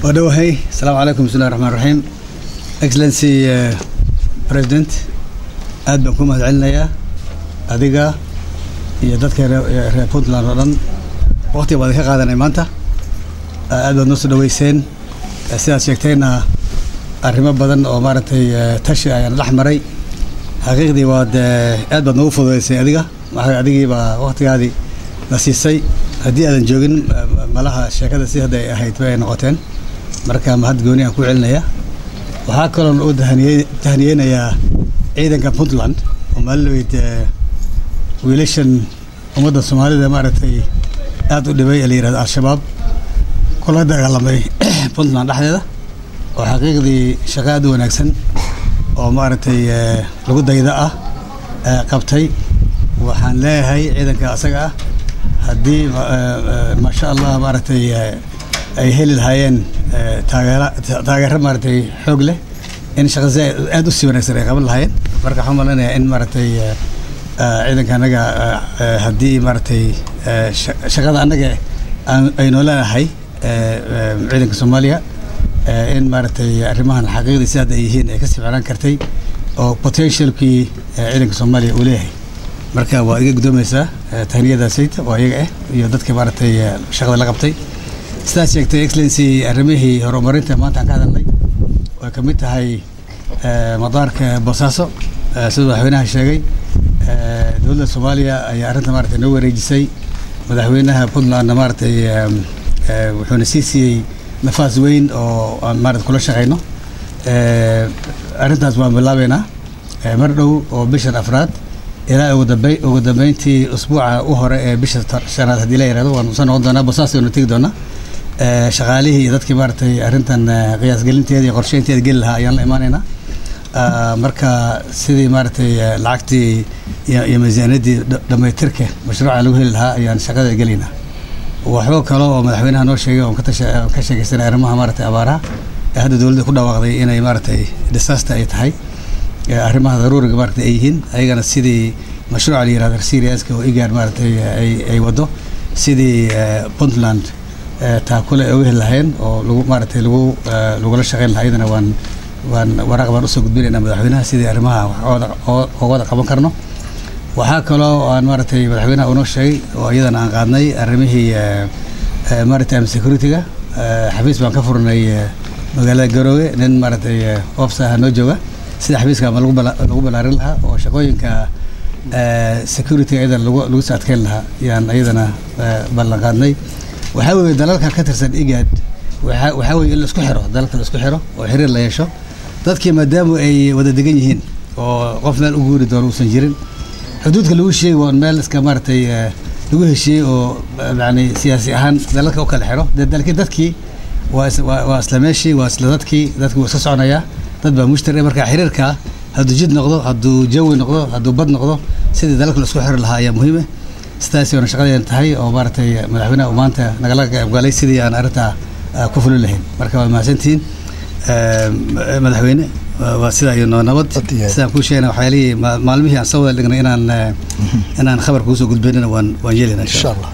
waa dhowahay asalaamu calaykum bismillahi raxmaan raxiim excellency president aad baan ku mahad celinayaa adiga iyo dadka reer puntland oo dhan waqtiga baad ka qaadanay maanta aad baad noo soo dhaweyseen sidaad sheegtayna arrimo badan oo maaragtay tashi ayaan dhex maray xaqiiqdii waad aad baad noogu fududeysay adiga maxaa adigii baa waqtigaadii na siisay haddii aadan joogin malaha sheekada si hadda ay ahayd bay noqoteen marka mahad gooni aan ku celinaya waxaa kaloon u tahaniyeynayaa ciidanka puntland oo maalinaweyd wiilashan ummadda soomaalida maaragtay aad u dhibay ee la yihahdo al-shabaab kula dagaalamay puntland dhexdeeda oo xaqiiqdii shaqo aad u wanaagsan oo maaragtay lagu dayda ah qabtay waxaan leeyahay ciidanka asaga ah haddii maasha allah maaragtay ay heli lahaayeen taageera taageero maaragtay xoog leh in shaqasi aad u sii wanaagsan ay qaban lahaayeen marka waxaan malaynayaa in maaragtay ciidanka annaga haddii maaragtay shaqada annaga aynoo leenahay ciidanka soomaaliya in maaragtay arrimahan xaqiiqdii si hadda ay yihiin ay kasii ficnaan kartay oo potentialkii ciidanka soomaaliya uu leeyahay marka waa iga guddoomaysaa tahniyadaasayta oo iyaga ah iyo dadka maaragtay shaqada la qabtay sidaad sheegtay excellency arrimihii horumarinta maanta aan ka hadalnay way ka mid tahay madaarka boosaaso sida madaxweynaha sheegay dowladda soomaaliya ayaa arrinta maaragtay noo wareejisay madaxweynaha puntlandna maaragtay wuxuuna sii siiyey nafaas weyn oo aan maarata kula shaqayno arrintaas waan bilaabeynaa mar dhow oo bishan afraad ilaa ugu dambey ugu dambeyntii usbuuca u hore ee bisha shanaad haddii la yihahdo waan usoo noqon doonaa bosaas waynu tegi doonaa shaqaalihii iyo dadkii maaragtay arrintan qiyaasgelinteeda iyo qorsheynteeda geli lahaa ayaan la imaanaynaa marka sidii maaragtay lacagtii iyo miisaaniyaddii dhammaytirka mashruuca lagu heli lahaa ayaan shaqada gelaynaa waxba kale oo madaxweynaha noo sheegay oon ka sheekaysanay arrimaha maaragtay abaaraha ee hadda dowladda ku dhawaaqday inay maaragtay disaster ay tahay arrimaha daruuriga maaragtay ay yihiin ayagana sidii mashruuca la yihahdo seriaska oo igaar maaragtay ay ay wado sidii puntland taakule ay uga heli lahayn oo lagu maaragtay lagu lagula shaqeyn lahaa iyadana waan waan waraaq baan usoo gudbinaynaa madaxweynaha sidii arrimaha oo wada qaban karno waxaa kaloo aan maaragtay madaxweynaha unoo sheegay oo iyadana aan qaadnay arrimihii maritime security-ga xafiis baan ka furnay magaalada garoowe nin maaragtay ofsaha noo jooga sida xafiiska ma lagu balaarin lahaa oo shaqooyinka security-ga iyadana lagu soo adkeyn lahaa yaan iyadana ballan qaadnay waxaa weeye dalalka ka tirsan igad waxaa weeye in la isku xiro dalalka la isku xiro oo xiriir la yeesho dadkii maadaama ay wada degan yihiin oo qof meel u guuri doono uusan jirin xuduudka lagu sheegi waa meel iska maaragtay lagu heshiiyey oo yani siyaasi ahaan dalalka u kala xiro laakiin dadkii waa waa isla meeshii waa isla dadkii dadkii wuu iska soconayaa dad baa mushtari marka xiriirka hadduu jid noqdo hadduu jawi noqdo hadduu bad noqdo sidii dalalka la isku xiri lahaa ayaa muhiime sidaasi oona shaqadeena tahay oo maaragtay madaxweynaha uu maanta nagala qaybgalay sidii aan arrintaa ku fulin lahayn marka waa mahadsantihiin madaxweyne waa sidaa iyo nabad sidaan kuu sheegna waxyaalihii maalmihii aan soo wada dhignay inaan inaan khabar kuusoo gudbaynana waan waan yeelina insha allah